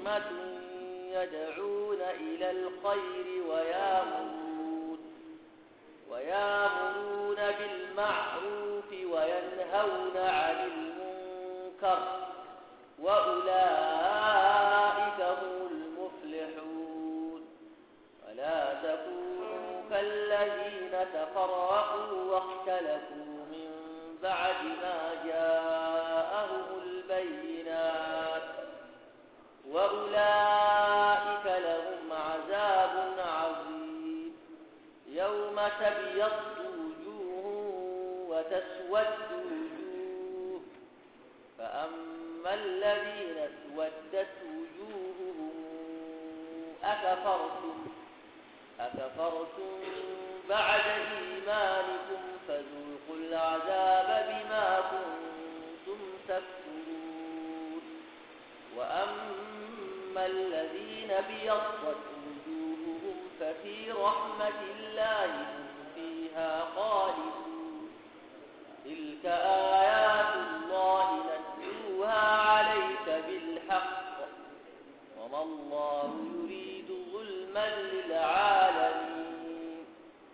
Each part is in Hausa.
أمة يدعون إلى الخير ويامرون ويامرون بالمعروف وينهون عن المنكر وأولئك هم المفلحون ولا تكونوا كالذين تفرقوا واختلفوا من بعد ما جاءهم البينات وأولئك لهم عذاب عظيم يوم تبيض وجوه وتسود وجوه فأما الذين اسودت وجوههم أكفرتم أكفرتم بعد إيمانكم فذوقوا العذاب بما كنتم تكفرون وأما الذين بيضت وجوههم ففي رحمة الله هم فيها خالدون تلك آيات الله نتلوها عليك بالحق وما الله يريد ظلما للعالمين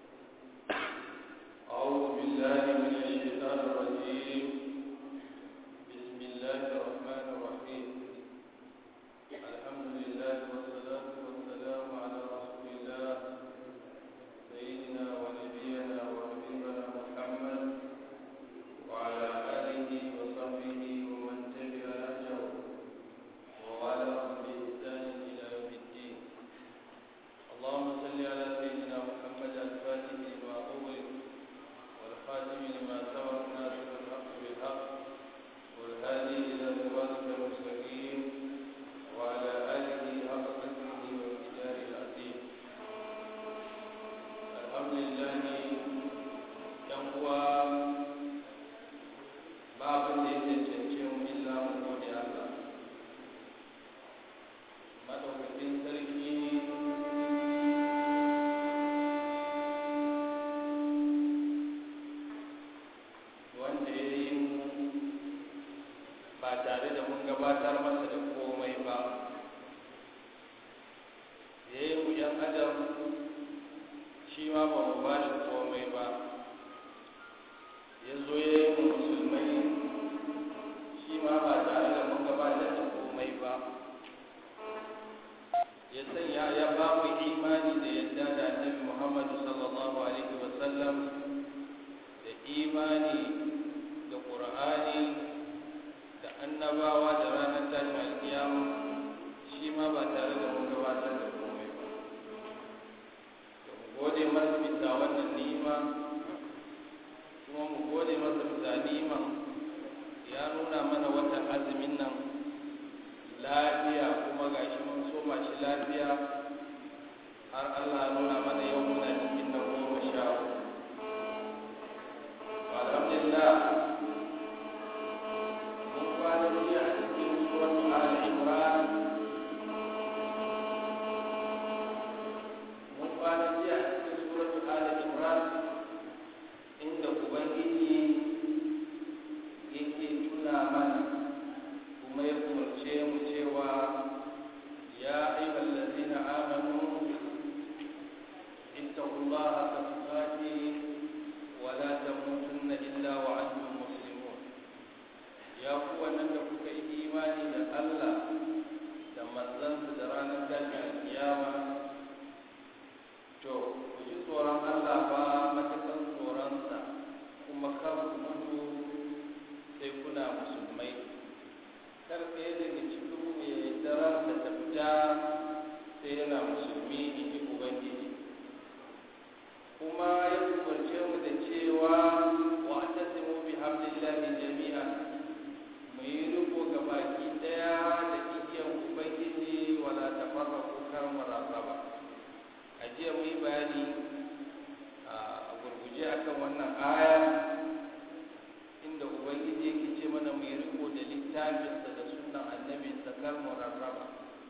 أعوذ بالله من الشيطان الرجيم بسم الله الرحمن الرحيم الحمد لله والصلاة والسلام على رسول الله سيدنا ونبينا وحبيبنا محمد وعلى آله وصحبه ومن تبع نهجه ووالاهم بإحسان إلى يوم الدين اللهم صل على سيدنا محمد الفاتح لما أغلق والخاتم لما سبق ناصر الحق بالحق والهادي إلى صراطك المستقيم وعلى آله حق قدره ومقداره العظيم الحمد لله ينقوى باب da ya cancance mu illa mu gode Allah madaukakin sarki wanda ya yi mu ba tare da mun gabatar masa da komai ba ya yi mu yan adam shi ma ba mu ba shi komai ba ya zo ya yi mu musulmai shi ma ba tare da mun gabatar da komai ba ya sanya ya ba mu imani da yadda da annabi muhammadu sallallahu alaihi wasallam da imani da ƙur'ani da annabawa da ranar tashin alkiyama shi ma ba tare da mun gabatar da komai ba to mu gode masa bisa wannan ni'ima kuma mu gode masa bisa ni'ima ya nuna mana watan azumin nan lafiya kuma gashi mun soma shi lafiya har Allah ya nuna mana yau muna cikin na goma sha uku alhamdulillah mun kwana jiya a cikin suratu al imran mun kwana jiya a cikin suratu al imran inda ubangiji yake tuna mana kuma ya umarce mu cewa ya ayyuhal ladzina amanu ittaqullaha haqqa tuqatih wa la tamutunna illa wa antum muslimun ya ku wannan da kuka yi imani da Allah da manzansa da ranar tashin alkiyama to ku ji tsoron Allah ba matakan tsoronsa kuma kar ku mutu sai kuna musulmai kar ɗaya daga cikin mu ya yi daren da ta fita sai yana musulmi in ji ubangiji kuma ya umarce mu da cewa wa tasimu bi hamdillahi jami'an mu yi riko ga baki daya da igiyan ubangiji wala tafarraqu kar mu rarraba a jiya mu yi bayani a gurguje akan wannan aya inda ubangiji yake ce mana mu yi riko da littafinsa da sunan annabinsa kar mu rarraba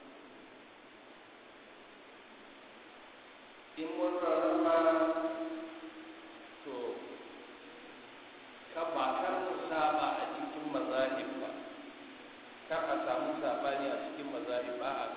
in mun rarraba to ka ba kar mu saba a cikin mazahib ba kar a samu sabani a cikin mazahib ba a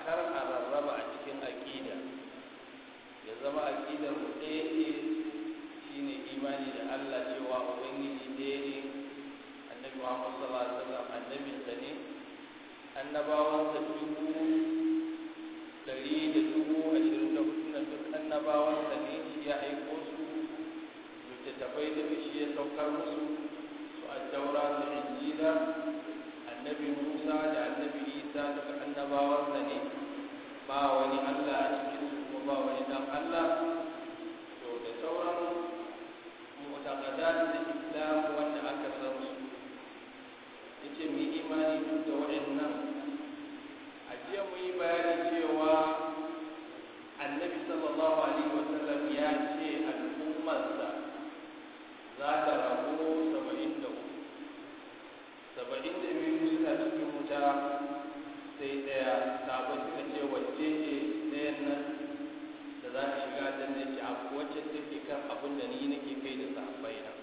annabawansa dubu ɗari da dubu ashirin da hudu na duk annabawansa ne shi ya aiko su littattafai daga shi ya saukar musu su a taura su injila annabi musa da annabi isa daga annabawansa ne ba wani allah a cikin su kuma ba wani dan allah to da sauran mu'taqadat da islam wanda aka san su yace mu yi imani duk da waɗannan a jiya mu yi bayani cewa annabi sallallahu alaihi wasallam ya ce al'ummarsa za ta rabu saba'in da uku saba'in da biyu suna cikin wuta sai ɗaya sabon suka ce wacce ce ɗayan nan da za ta shiga da ne ce a wacce take kan abin da ni nake kai da sahabbai na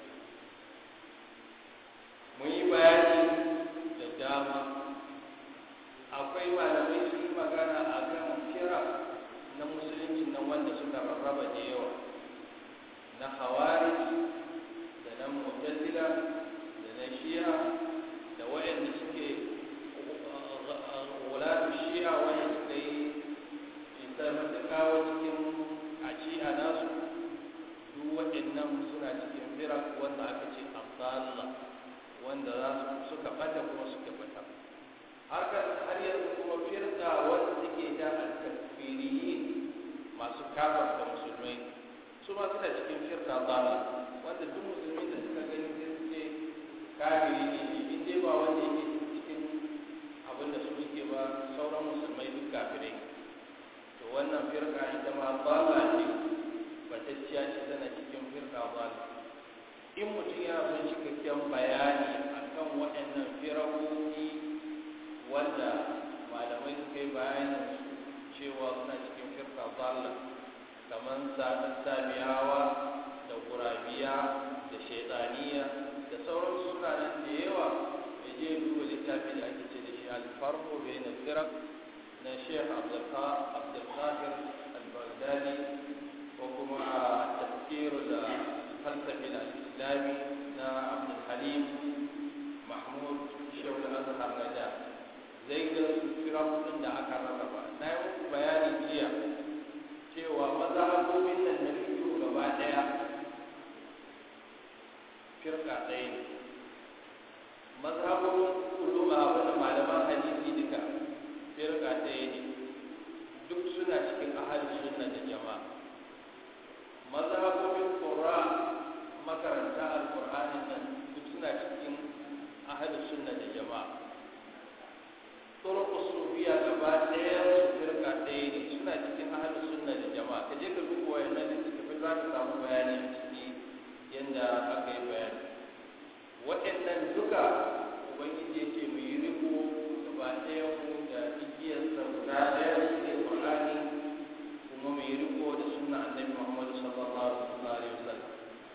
mun yi bayani da dama akwai malamai su yi magana a kan kira na musulunci nan wanda suka rarraba da yawa na hawari da na mutazila da na shi'a da wayanda suke wulatu shi'a wanda suka yi isar da kawo cikin a shi'a nasu duk waɗannan suna cikin firak wanda aka ce abdallah wanda za su suka bata kuma suka bata haka har yanzu kuma firka wanda suke da al-takfiriyin masu kafarta musulmai su ma suna cikin firka zala wanda duk musulmi da suka gani sai su ce kafiri ne shi in dai ba wanda yake cikin abin da su suke ba sauran musulmai duk kafirai to wannan firka ita ma zala ce batacciya ce tana cikin firka zala in mutum yana son cikakken bayani akan waɗannan firawoyi wanda malamai suka yi bayanin cewa suna cikin firka zalla kamar sabiyawa da gurabiya da shaidaniya da sauran suna nan da yawa ya je duba littafi da ake ce da shi alfarko bai na firak na sheikh abdulkafir al-baghdadi ko kuma a tafkir da falsafi da islami na abdulhalim mahmud shehu al-azhar na da zai ga firakun da aka rarraba na yi muku bayani jiya cewa mazhabobin nan na fito gaba daya firka ɗaya ne mazhabobin uluma wani malaman hadisi duka firka ɗaya ne duk suna cikin ahalin sunna da jama'a mazhabobin qur'a makaranta alqur'ani nan duk suna cikin ahalin sunna da jama'a turuq sufiya gaba ɗaya su firka ɗaya ne suna cikin ahalin sunna da jama'a ka je ka duba wayannan littattafai za ka samu bayani a ciki yadda aka yi bayani waɗannan duka ubangiji ya ce mu yi riko gaba ɗaya mu da igiyarsa guda ɗaya shi ne qur'ani kuma mu yi riko da sunna annabi muhammadu sallallahu alaihi wasallam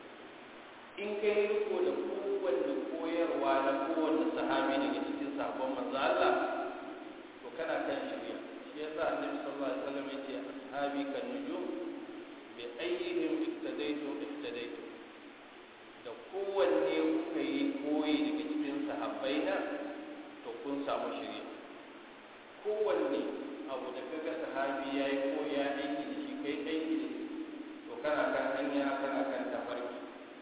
in ka yi riko da kowanne koyarwa na kowanne sahabi daga cikin sabon manzo Allah to kana kan shirya shi yasa annabi sallallahu alaihi wasallam ya ce ashabi kan nujum bi ayyihim ittadaitu ittadaitu da kowanne kuka yi koyi daga cikin sahabbai na to kun samu shirya kowanne abu da kaga sahabi ya yi ko ya aiki da shi kai aiki da shi to kana kan hanya kana kan tafarki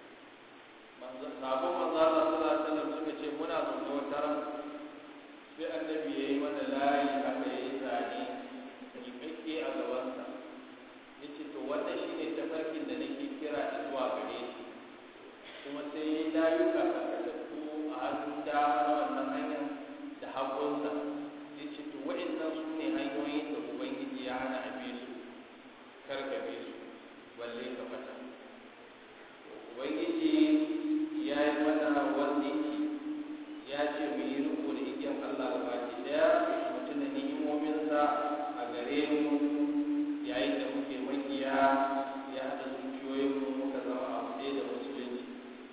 sabon manzo Allah sallallahu alaihi wasallam suka ce muna zaune wata ran sai annabi yayi mana layi haka yayi zane miƙaƙƙe a gabansa yace to wannan shine tafarkin da nake kira zuwa gare shi kuma sai yayi layuka karkatattu a hannun dama na wannan hanyar da hagunsa yace to wa'annan su ne hanyoyin da ubangiji ya hana a bi su kar ka bi su balle ka fata ubangiji ya yi mana wanda yake ya ce mu yi riko da igiyan Allah da baki daya mutum da ni'imominsa a gare mu yayin da muke makiya ya haɗa zuciyoyinmu muka zama abu ɗaya da musulunci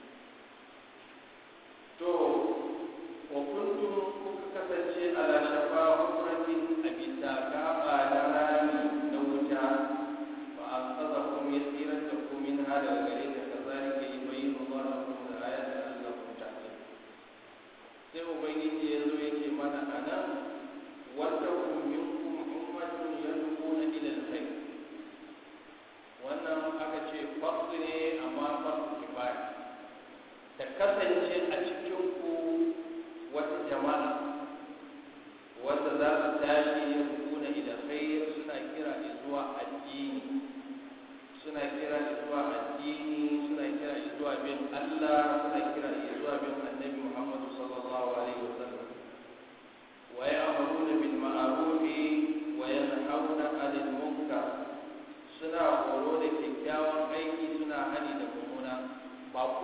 to wa kuntum kuka kasance ala shafa hukuratin a bisa gaba na rami na wuta fa an tsaza kuma ya tsirar da ku min hada gare ta kazalika yubayyinu Allahu lakum al-ayati la'allakum tahtadun sai ubangiji ya zo ya ce mana a nan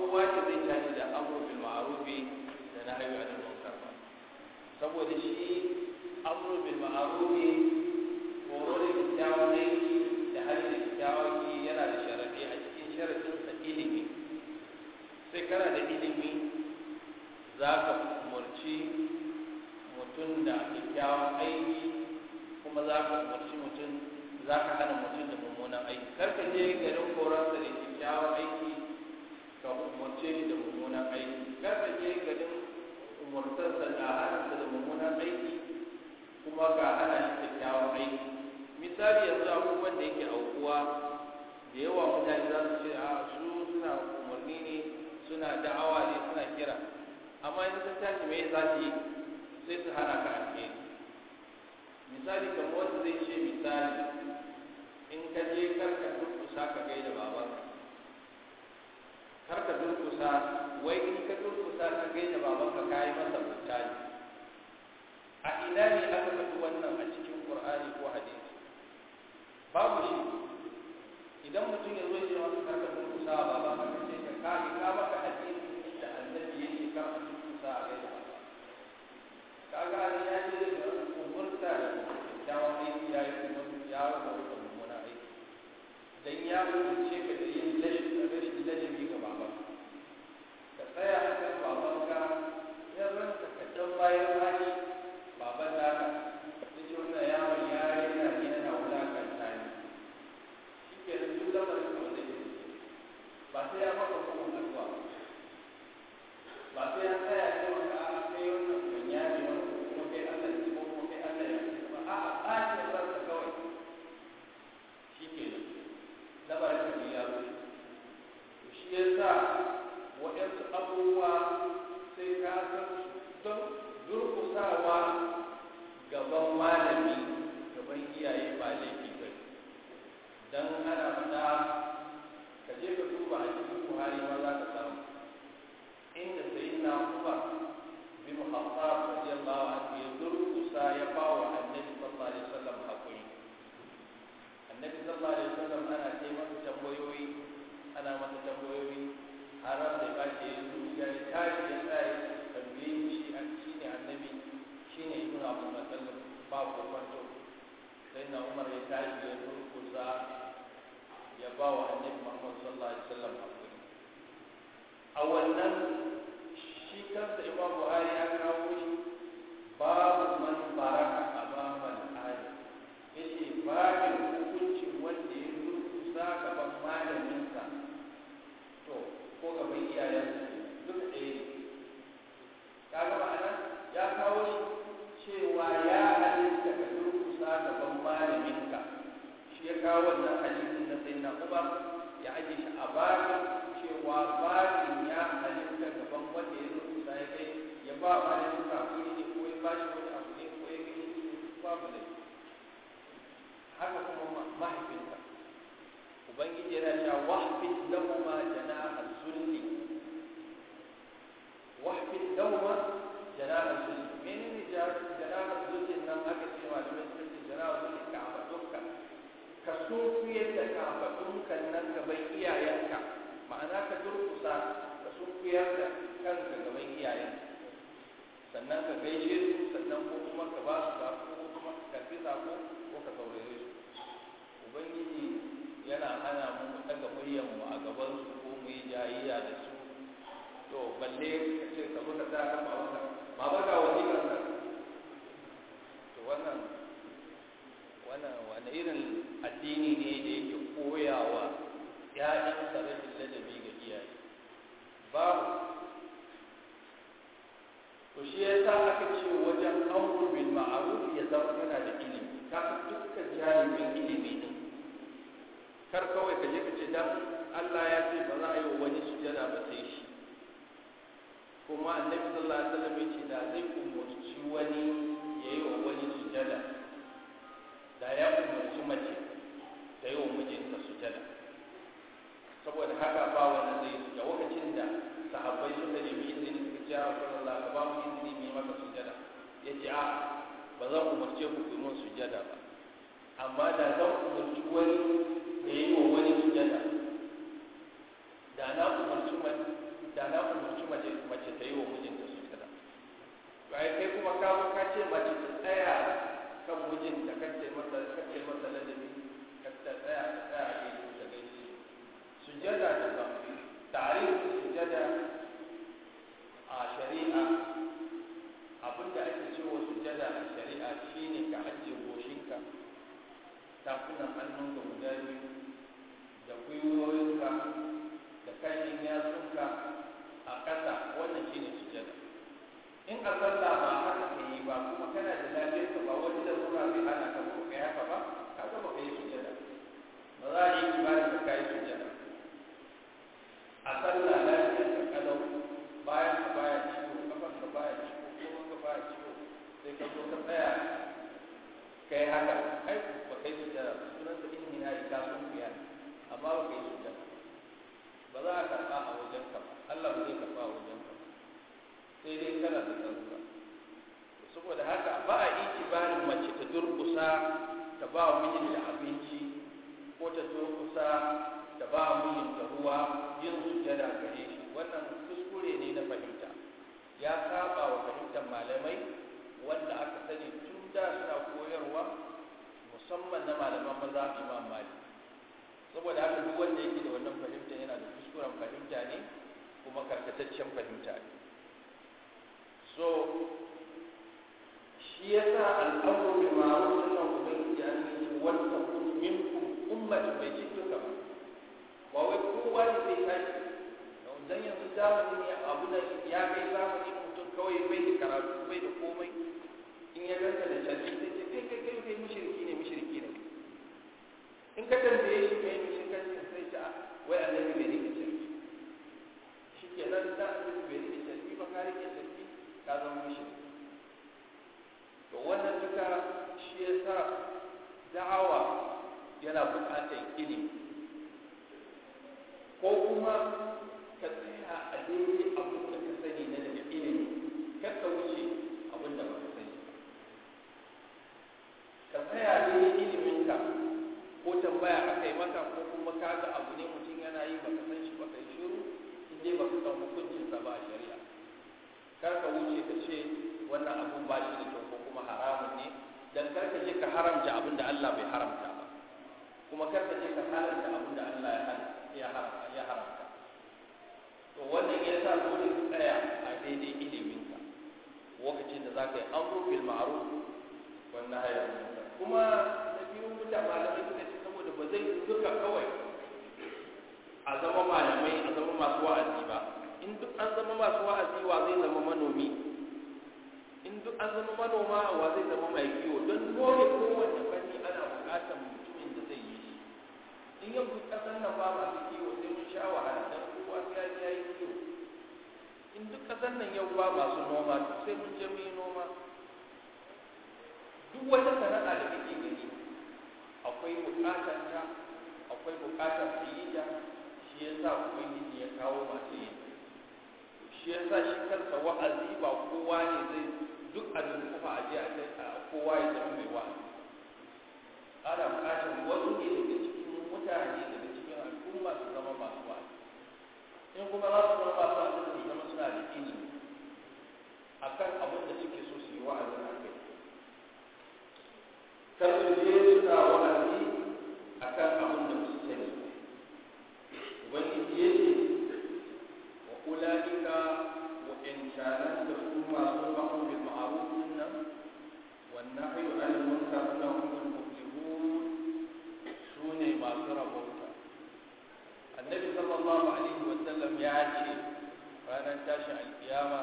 kowa ne zai tashi da amru bil ma'rufi da nahyu anil munkar ba saboda shi amru bil ma'rufi horo da kyakkyawan aiki da hali da kyakkyawan ki yana da sharadi a cikin sharadin sa ilimi sai kana da ilimi za ka umarci mutum da kyakkyawan aiki kuma za ka umarci mutum za ka hana mutum da mummunan aiki kar ka je garin koransa da kyakkyawan aiki ka umarce shi da mummunan aiki kar ka je garin umartarsa da hana da mummunan aiki kuma ga hana shi kyakkyawan aiki misali yanzu abubuwan da yake aukuwa da yawa mutane za su ce a su suna umarni ne suna da'awa ne suna kira amma in sun tashi me za su yi sai su hana ka alheri misali kamar wanda zai ce misali in ka je karka durkusa ka gaida babanka karka durkusa wai in ka durkusa ka gaida babanka ka yi masa mutane a ina ne aka faɗi wannan a cikin qur'ani ko hadisi babu shi idan mutum ya zo ya masa karka durkusa a babanka ka ce ka kage ka maka hadisi da annabi yake karka durkusa a gaida babanka kaga an ya ce da umurta da kyakkyawan aiki ya yi umurta ya rubuta mummunan aiki dan ya umurce ka da yin rashin ladabi ga baban ka tsaya a kan babanka ya ranta ka dan bayan hali baban naka ya ce wannan yaron ya rena ni yana wulakanta ni shi ke da duk lamarin da wanda ke ba sai ya maka kuma addu'a ba sai ya tsaya ya maka a kai wannan kunya ne wannan kuma kai Allah ne ko kuma kai Allah ya ba a a ɓace ranka kawai shi ke nan lamarin da ya zo shi ya sa waɗansu abubuwa sai ka san don durkusawa gaban malami gaban iyaye ba laifi ba dan ana faɗa ka je ka duba a cikin buhari ma za ka samu inda sayyidina umar bin khattab radiyallahu anhu ya durkusa ya ba wa annabi sallallahu alaihi wasallam hakuri annabi sallallahu alaihi wasallam ana kai masa tambayoyi ana masa tambayoyi har da ba shi ya zuciya ya tashi ya tsaya tambaye shi an shine annabi shine ibnu abu sallam ba ko kwanto sai na umar ya tashi ya durkusa ya ba wa annabi muhammad sallallahu alaihi wasallam hakuri a wannan shi kansa imam buhari ya kawo shi babu man baraka amaman ali yace babin hukuncin wanda ya durkusa gaban malaminsa to ko gaban iyayensa duk ɗaya ne kaga ma'ana ya kawo shi cewa ya halitta ka durkusa gaban malaminka shi ya kawo wannan hadisin na sayyidina umar ya aje shi a babin cewa babin ya halitta gaban wanda ya durkusa ya kai ya ba malamin kafiri ne ko ya bashi wani abu ne ko ya gani babu ne haka kuma mahaifinka ubangiji yana cewa wahfid lahuma janaha zulli wahfid lahuma janaha zulli menene janaha zulli nan aka ce malamai sun ce janaha zulli ka abadunka ka sunkuyar da kafadunka nan gaban iyayenka ma'ana ka durkusa ka sunkuyar da kanka gaban iyayenka sannan ka gaishe su sannan ko kuma ka ba su sako ko kuma ka karbi sako ko ka saurare su ubangiji yana hana mu daga muryar mu a gaban su ko mu yi jayayya da su to balle ka ce ka zo ka sa kan babanka ma ba ga wani kan to wannan wannan wani irin addini ne da yake koyawa ya'yan rashin ladabi ga iyaye babu to shi yasa aka ce wajen amru bil ma'ruf ya zama yana da ilimi ka dukkan jami'in ilimi din kar kawai ka je ka ce dan Allah ya ce ba za a yi wa wani sujada ba sai shi kuma annabi sallallahu alaihi wasallam ya ce da zai umurci wani ya yi wa wani sujada da ya umurci mace ta yi wa mijinta sujada saboda haka ba wanda zai da lokacin da sahabbai suka nemi izini suka ce ya Rasulullah ka ba mu izini mu yi maka sujada ya ce a ba zan umarce ku ku mun sujada ba amma da zan umarci wani da yi wa wani sujada da na umarci da na umarci mace mace ta yi wa mijinta sujada to ai kai kuma ka zo ka ce mace ta tsaya kan mijinta kace masa kace masa ladabi ka ta tsaya ta tsaya a gefe ta gaishe sujada da ba tarihin sujada a shari'a abinda ake cewa sujada a shari'a shine ka ajiye goshinka tafunan hannunka guda biyu da gwiwoyinka da kayan yatsunka a ƙasa wannan shine sujada in a sallah ba haka ka yi ba kuma kana da lafiyar ka ba wani da zuwa bai hana ka ba kai haka ba ka ga ba kai sujada ba za a yi ibada ka kai sujada a sallah lafiyar ka kalau bayan ka baya ciwo kafan ka baya ciwo kuma ka baya ciwo sai ka zo ka tsaya kai haka ai ba kai sujada sunan sa in hina ka sun biya amma ba kai sujada ba za a karɓa a wajen ka ba Allah ba zai karɓa a wajen ka sai dai kana da tsarka saboda haka ba a itibarin mace ta durkusa ta ba wa mijinta abinci ko ta durkusa ta ba wa mijinta ruwa yin sujada gare shi wannan kuskure ne na fahimta ya saba wa fahimtar malamai wanda aka sani tun da suna koyarwa musamman na malaman maza imam malik saboda haka duk wanda yake da wannan fahimta yana da kuskuren fahimta ne kuma karkataccen fahimta ne so shi ya sa al'amuru bil ma'ruf sunan ubangiji an yi wanda kun minkum ummatu bai ce duka ba ba wai kowa ne zai tashi dan yanzu zamani ne abu da ya kai zamani mutum kawai bai da karatu bai da komai in ya ganka da canji sai ce kai kai kai kai mushriki ne mushriki ne in ka tambaye shi kai mushriki sai ce wai annabi bai rike canji shi ke nan da annabi bai rike canji ba ka rike canji ka zama mushriki to wannan duka shi ya sa da'awa yana buƙatar ilimi ko kuma ka tsaya a daidai abin da ka sani na daga ilimi kar ka wuce abin da ba ka sani ka tsaya daidai iliminka ko tambaya aka yi maka ko kuma ka ga abu ne mutum yana yi baka san shi baka yi shiru in dai baka san hukuncinsa ba a shari'a kar ka wuce ka ce wannan abun ba shi da kyau ko kuma haramun ne dan kar ka je ka haramta abin da Allah bai haramta ba kuma kar ka je ka haramta abin da Allah ya haramta ya haramta to wannan ya sa dole ka tsaya a daidai iliminka lokacin da za ka yi amru bil ma'ruf wan nahy anil munkar kuma da biyu mutum malamai suka ce saboda ba zai duka kawai a zama malamai a zama masu wa'azi ba in duk an zama masu wa'azi wa zai zama manomi in duk an zama manoma wa zai zama mai kiwo don dole kowanne fanni ana buƙatar mutumin da zai yi shi in yau duk ƙasar nan ba masu kiwo sai mun sha wahala dan kowa sai ya yi kiwo in duk ƙasar nan yau ba masu noma duk sai mun je mu yi noma duk wata sana'a da kake gani akwai buƙatar ta akwai buƙatar su yi ta shi yasa ubangiji ya kawo masu yin shi yasa shi kansa wa'azi ba kowa ne zai duk a kuma a je a kowa ya zama mai wa'azi ana buƙatar wasu ne daga cikin mutane daga cikin al'umma su zama masu wa'azi in kuma za su zama masu wa'azi su zama suna da ilimi akan abin da suke so su yi wa'azi a kai kar su je suna wa'azi akan abin da su sani ubangiji ya ce wa ula'ika wa in shanan da su masu ma'un bil ma'ruf nan wan nahyu 'anil munkar nan humul muflihun sune masu rabauta annabi sallallahu alaihi wa sallam ya ce ranar tashin alkiyama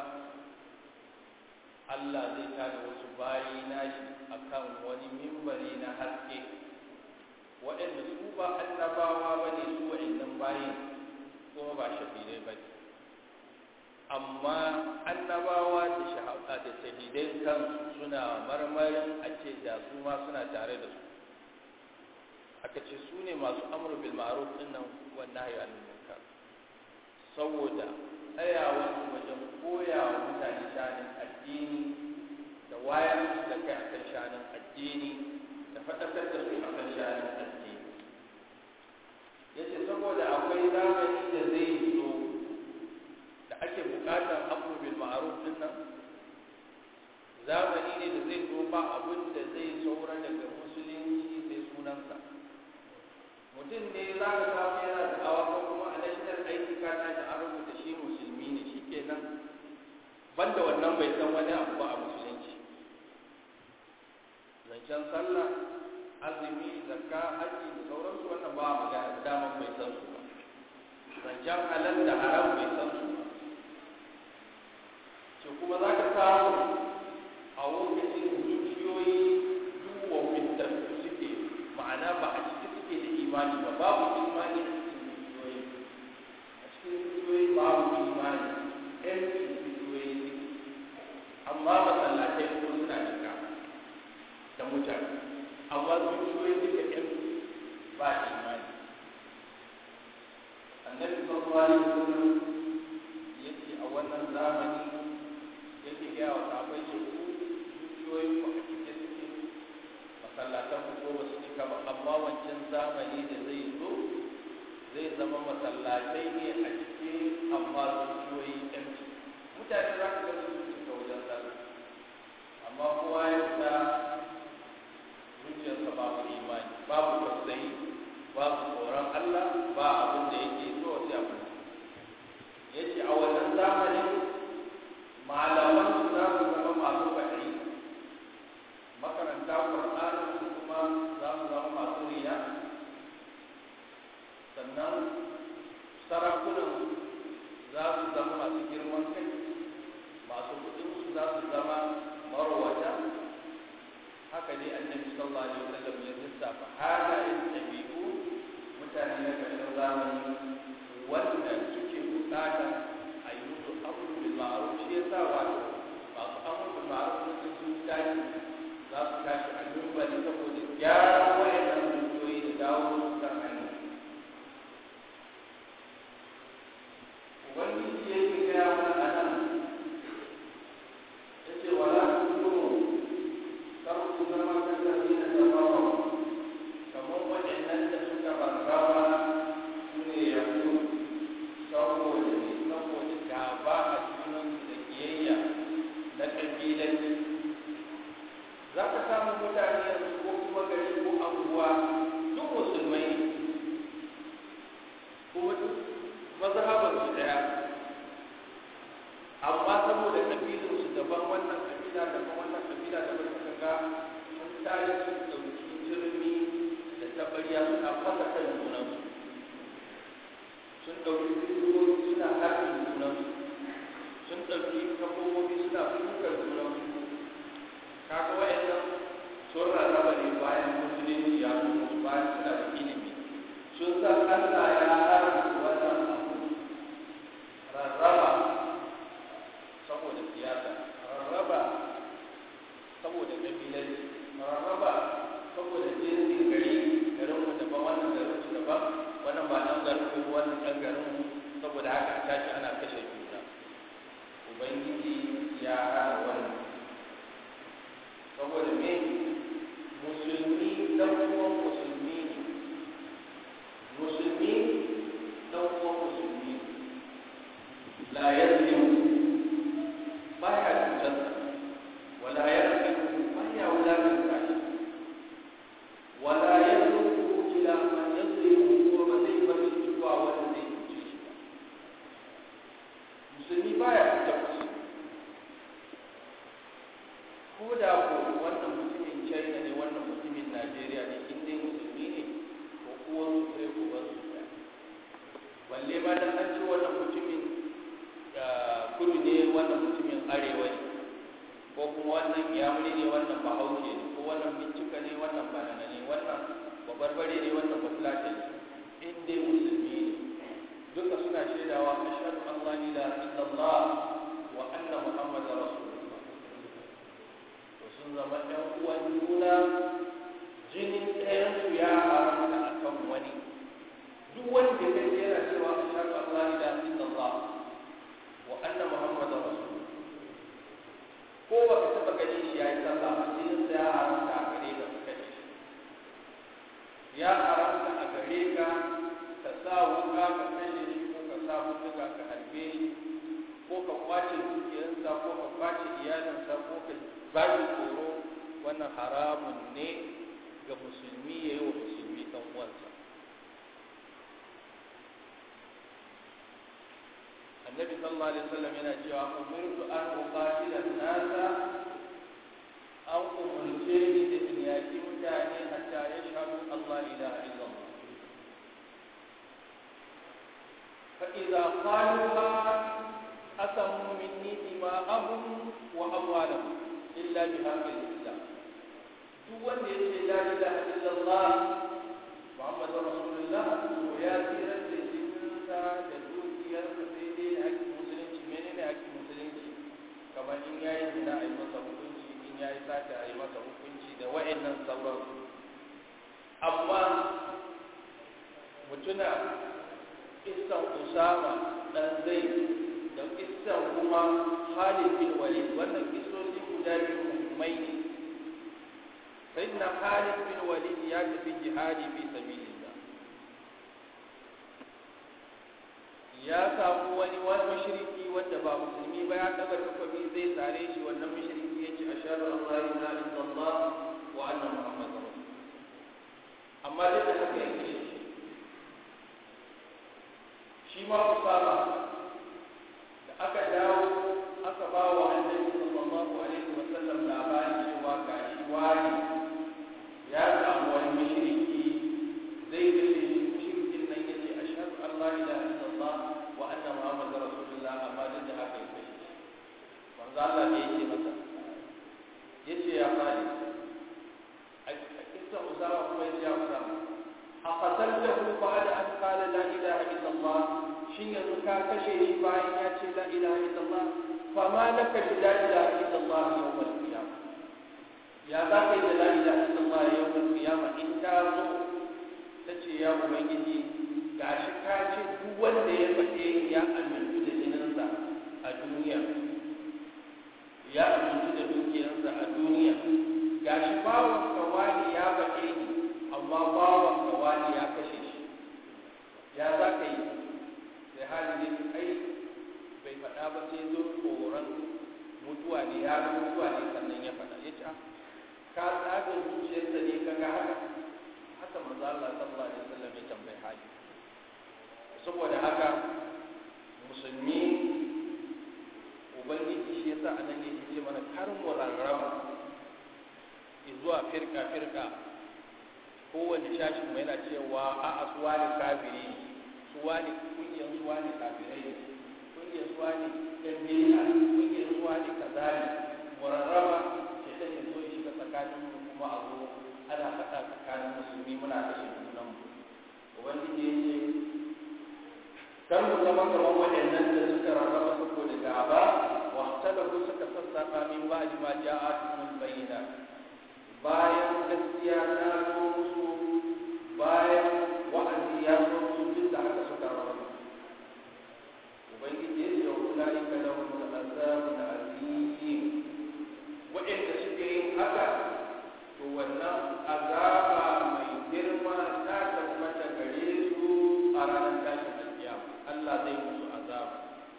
Allah zai tada wasu bayi nashi akan wani mimbari na haske waɗanda su ba annabawa ba ne su waɗannan bayin kuma ba shahidai ba ne amma annabawa da shahada da shahidai kansu suna marmarin a ce da su ma suna tare da su aka ce su ne masu amru bil ma'ruf din nan wannan hayu anil munkar saboda tsayawa wajen koya wa mutane shanin addini da wayar musu da kai akan shanin addini da faɗakar da su akan shanin addini yace saboda akwai zamani da zai zo wani abu ba a musulunci zancen sallah azumi zakka haji da sauransu wannan ba a magana daman bai san su ba zancen halal da haram bai san su ba ce kuma za ka samu a lokacin zuciyoyi duwa fitar suke ma'ana ba a ciki suke da imani ba babu imani a cikin zuciyoyi a cikin zuciyoyi babu imani ɗan zuciyoyi suke amma masallatai ko suna cika da mutane amma zuciyoyi duka ɗan ba imani annabi sallallahu alaihi wasallam yace a wannan zamani yake gaya wa sahabbai ce ku zuciyoyin ku a cike suke masallatan ku ko ba su cika ba amma wancan zamani da zai zo zai zama masallatai ne a cike amma zuciyoyi empty mutane za ka ga su cika wajen sallah amma kowa ya fita zuciyarsa babu imani babu tausayi babu tsoron Allah ba abin da yake so sai abin yace a wannan zamanin malaman su za su zama masu faɗi makaranta ƙwarƙanin su kuma za su zama masu riya sannan sarakunan za su zama masu girman kai masu kuɗin su za su zama marwata haka ne annabi sallallahu alaihi wasallam ya lissafa halayen ɗabi'u mutane na ƙarshen zamani wanda suke buƙata a yi musu abu bil ma'ruf shi yasa wato masu amur bil ma'ruf sun sun tashi za su tashi a dubbali saboda gyara wayannan dukiyoyi da dawo su kan hanya ubangiji yake gaya mana a nan ya ce wala tukunu kar ku zama kallabi na tafawa kamar waɗannan da suka rarraba su ne yahudu saboda ne saboda gaba a junansu da kiyayya na ƙabilanci za ka samu mutane yanzu ko kuma gari ko anguwa duk musulmai ne kuma duk mazhabar su daya amma saboda kabilun su daban wannan kabila daban wannan kabila daban suka ga sun tare sun ɗauki jirmi da tabariya suna fasa kan junansu sun ɗauki bidiyoyi suna haɗin junansu sun ɗauki kafofofi suna fukar junansu kaga wa'annan sun rarraba ne bayan musulunci ya zo bayan suna da ilimi sun san Allah ya haramta wannan abu rarraba saboda siyasa rarraba saboda kabilanci rarraba saboda jinsin gari garin mu daban wannan garin su daban wannan ba dan garin mu wannan dan garin mu saboda haka a tashi ana kashe juna ubangiji ya hana wannan saboda me musulmi dan uwan musulmi ne musulmi dan uwan musulmi la yazlimu baya cutar wala yarqibu baya wulakanta shi wala yadruku ila man yazlimu ko ba zai bari zuwa wanda zai cuce shi ba musulmi baya cutar musulmi ko da ko wannan mutumin china ne wannan mutumin najeriya ne in dai musulmi ne ko uwan su sai uban su ɗaya balle ma dan an ce wannan mutumin kudu ne wannan mutumin arewa ne ko kuma wannan yamuri ne wannan bahaushe ne ko wannan bincika ne wannan banana ne wannan babarbare ne wannan bafulata ne in dai musulmi ne duka suna shaidawa ashhadu an la ilaha illallah wa anna muhammadar rasulullah to sun zama ɗan uwan juna jinin ɗayansu ya haramta a kan wani duk wanda ya kai yana cewa ashhadu an la ilaha illallah wa anna muhammadar rasulullah ko ba ka taɓa gani shi ya yi sallah ba jinin sa ya haramta a gare ka ka kashe shi ya haramta a gare ka ka sa wuka ka kashe shi ko ka sa mutuka ka harbe shi ko ka kwace dukiyarsa ko ka kwace iyalinsa ko ka ba shi tsoro wannan haramun ne ga musulmi ya yi wa musulmi ɗan uwansa annabi sallallahu alaihi wasallam yana cewa umirtu an uqatila an-nasa an umurce ni da in yaki mutane hatta yashhadu Allah ilaha illallah fa idza qaluha asamu minni dima'ahum wa amwalahum illa bihaqqil islam duk wanda yace la ilaha illallah muhammadur rasulullah to ya tsira da jininsa da dukiyarsa sai dai da hakkin musulunci menene hakkin musulunci kamar in yayi zina a yi masa hukunci in yayi sata a yi masa hukunci da wa'annan sauran amma mutuna isan usama dan zai da isan kuma Khalid bin Walid wannan kisosi guda biyu muhimmai ne sayyidina Khalid bin Walid ya tafi jihadi fi sabilillah ya samu wani wani mushriki wanda ba musulmi ba ya daga takobi zai sare shi wannan mushriki ya ce ashhadu an la ilaha illallah wa anna muhammadar rasul amma duk da haka yake shi shi ma usama da aka dawo aka ba wa annabi sallallahu alaihi wa sallam labarin cewa gashi wani ya samu wani mushriki zai kashe shi mushrikin nan yace ashhadu an la ilaha illallah wa anna muhammadar rasulullah amma duk da haka yake shi manzo Allah ne yake masa yace ya fadi a kisa usama kuma yace ya usama aqataltahu ba'da an qala la ilaha illallah shin yanzu ka kashe shi bayan ya ce la ilaha illallah fa ma laka bi la ilaha illallah yawm al-qiyamah ya za ka yi da la ilaha illallah yawm al-qiyamah in ta zo ta ce ya ubangiji gashi ka ce duk wanda ya faɗe ya amintu da jininsa a duniya ya amintu da dukiyarsa a duniya gashi bawan kawani ya faɗe ni amma bawan kawani ya kashe shi ya za ka yi sai hali ne ai bai faɗa ba sai zo tsoron mutuwa ne ya ga mutuwa ne sannan ya faɗa ya ce ka tsaga zuciyarsa ne ka ga haka haka manzo Allah sallallahu alaihi wasallam ya tambayi hali saboda haka musulmi ubangiji shi yasa anan ne yake ce mana kar mu rarraba zuwa firka firka kowane shashin mai yana cewa a'a suwa ne kafiri ne suwa ne kungiyar suwa ne kafirai ne kungiyar suwa ne ɗan biya kungiyar suwa ne kaza ne murarraba ke ɗan yanzu ya shiga tsakanin mu kuma a zo ana faɗa tsakanin musulmi muna kashe junan mu ubangiji ya ce kar mu zama kamar waɗannan da suka rarraba saboda gaba wa talabu suka sassaƙa min ba'di ma ja'atuhum bayyinat bayan gaskiya ta zo musu bayan wa'azi ya zo musu duk da haka suka rarraba ubangiji ya ce wa ulaika lahum azabun azim wa'anda suke yin haka to wannan azaba mai girma ta tabbata gare su a ranar tashin alkiyama Allah zai musu azaba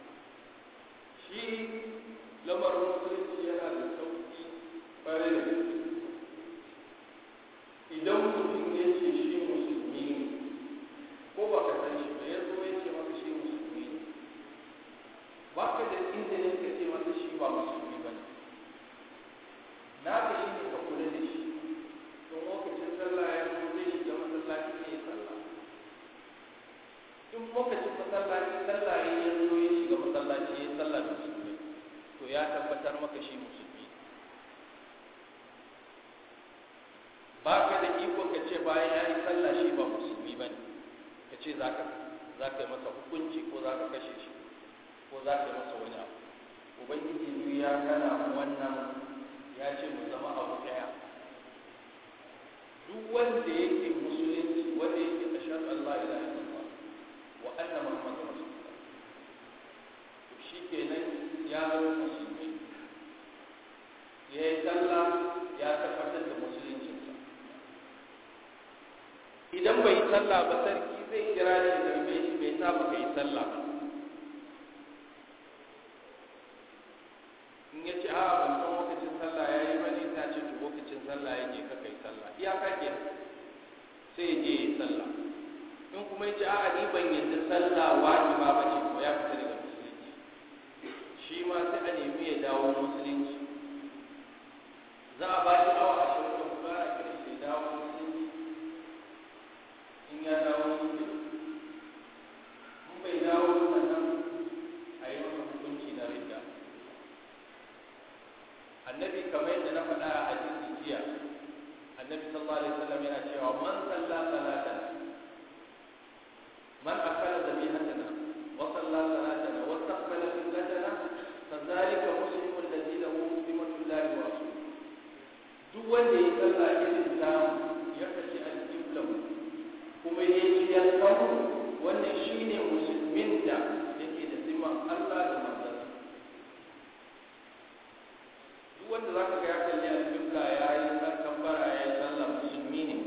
shi lamarin musulunci yana da sauki ƙwarai da gaske idan mutum ya ce shi musulmi ne ko ba ka san shi ba ya zo ya ce maka shi musulmi ne ba ka da izinin ka ce masa shi ba musulmi ba ne na ka shi ne ka kula da shi don lokacin sallah ya zo zai shiga masallaci ne ya sallah in lokacin masallaci sallah ya ya zo ya shiga masallaci ya sallah da musulmi to ya tabbatar maka shi musulmi ba ka da iko ka ce bayan ya yi sallah shi ba musulmi ba ne ka ce za ka yi masa hukunci ko za ka kashe shi ko za ka yi masa wani abu ubangiji biyu ya kana mu wannan ya ce mu zama abu ɗaya duk wanda yake musulunci wanda yake ashhadu an la ilaha illallah wa anna muhammadar rasulullah to shikenan ya zama musulmi ya yi sallah ya tabbatar da musuluncinsa idan bai yi sallah ba sarki zai kira shi da mai shi bai sa ba yi sallah ba in ya ce a ban san lokacin sallah ya yi bane ta ce to lokacin sallah ya je ka kai sallah iyaka ke sai ya je ya yi sallah in kuma ya ce a ni ban yadda sallah wajiba ba ce ko ya fita daga musulunci shi ma sai a nemi ya dawo musulunci za a ba shi awa ashirin da hudu ana kiran shi ya dawo musulunci in ya dawo shi in bai dawo sannan a yi masa hukunci na ridda annabi kamar yadda na faɗa a hadisi jiya annabi sallallahu alaihi wasallam yana cewa man salla salatan man akala dhabihatana wa salla salatana wa taqbala qiblatana fadhalika muslimu alladhi lahu zimmatullahi wa rasuluhu duk wanda ya salla irin ta ya kace al-qibla kuma ya yi yankan wannan shine musulmin da yake da zimman Allah da manzansa duk wanda zaka ga ya kalli al-qibla ya yi sarkan bara ya yi sallah musulmi ne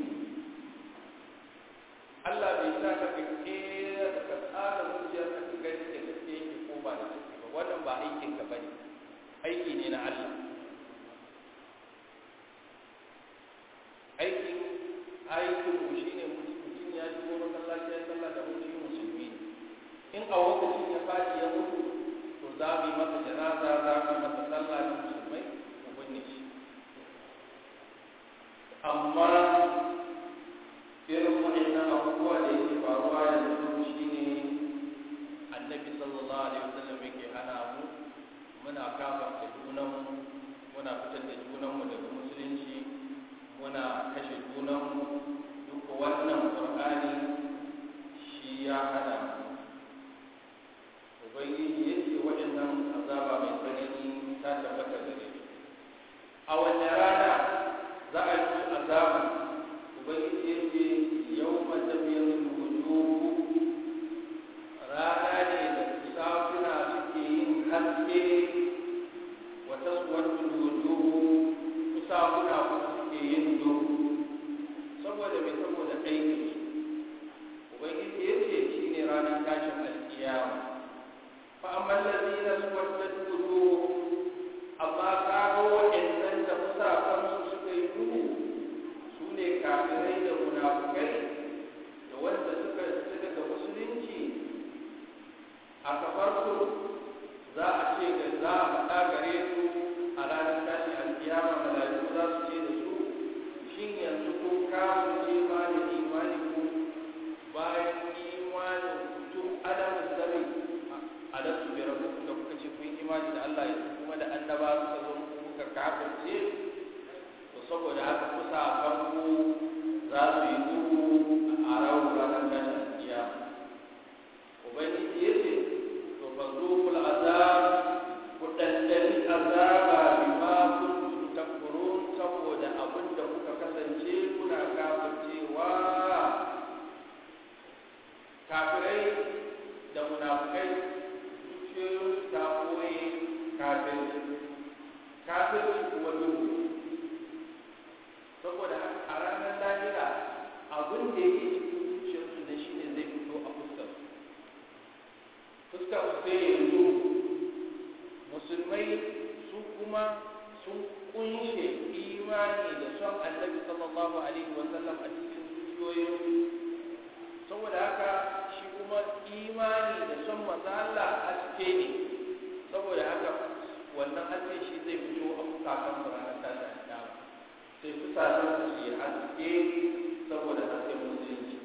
Allah bai sa ka ga kera da ka tsara zuciyar ka ka gani da gaske yake ko ba da gaske ba wannan ba aikin ka bane aiki ne na Allah aikin aikin mu shine mutum ya shigo masallaci ya sallah da mutum musulmi ne in a lokacin ya faɗi ya mutu to za mu yi masa janaza za mu yi masa sallah da musulmai mu binne shi amma irin waɗannan abubuwa da yake faruwa yanzu shine annabi sallallahu alaihi wasallam yake hana mu muna kafarta junanmu muna fitar da junanmu daga musulunci muna kashe junanmu duk wannan qur'ani shi ya hana mu ubangiji ya ce waɗannan azaba mai tsanani ta tabbata gare su a wanne rana za a yi azaba ubangiji ya ce yau matabiyar wujuhu rana ne da safuna suke yin haske wata suwar wujuhu safuna kuma suke yin duhu saboda mai saboda aikin su ubangiji ya ce shi ne ranar tashin alkiyama فأما الذين اسودت وجوههم أما كانوا وإنن تفسا كمسو سكيدو سوني كافرين منافقين da wanda suka fita daga musulunci a kafarsu za a ce ga za a faɗa gare su a ranar tashi alkiyama mala'iku za su ce da su shin yanzu ko kafirce ma da imani ku bayan imanin tun adamu zami alastu bi rabbikum da kuka ce kun imani da Allah yanzu kuma da annaba suka zo muku kuka kafirce to saboda haka kusa farko za su yi duhu a rawu ranar tashin kiyama ubangiji ya ce to fa zuqul azab ku dandani azaba bima kuntum takfurun saboda abin da kuka kasance kuna kafircewa kafirai da munafukai zuciyoyin ta koye kafirci kafirci kuma duhu saboda a ranar lahira abin da yake cikin zuciyarsu da shi ne zai fito a fuskar fuskar su sai yanzu musulmai su kuma sun kunshe imani da son annabi sallallahu alaihi wasallam a cikin zuciyoyinsu saboda haka shi kuma imani da son maza Allah haske ne saboda haka wannan haske shi zai fito a fukakan su ranar tashin kiyama sai fukakan su yi haske saboda hasken musulunci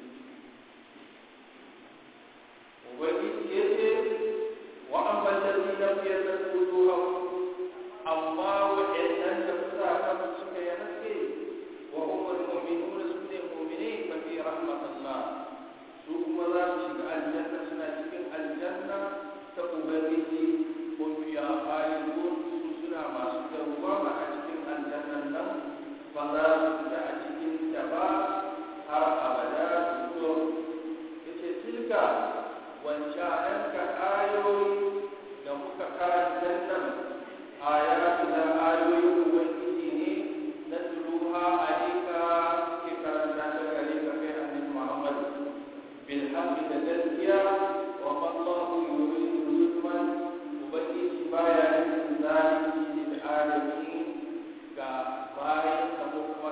ubangiji ya ce wa an ballazi na fiye da kuduwa amma waɗannan da fukakan suka yi haske wa umar mu'minuna su ne mu'minai fa fi rahmatullah su kuma za su shiga aljanna suna cikin aljanna ta ubangiji ko fiya khalidun su suna masu dawwama a cikin aljannan nan ba za su fita a cikin ta ba har abada su yace tilka wancanan ka ayoyi da muka karanta nan ayatu da ayoyin ubangiji ne na tuluha alayka ke karanta da gare ka kai annabi Muhammad بالحق تزكيا وما الله يريد ظلما وبكيت بايا من ذلك للعالمين كبايا كمقوى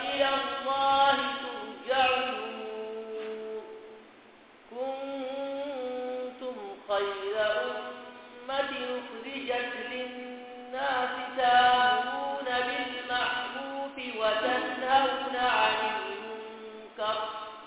وإلى الله ترجع الأمور كنتم خير أمة أخرجت للناس تأمرون بالمعروف وتنهون عن المنكر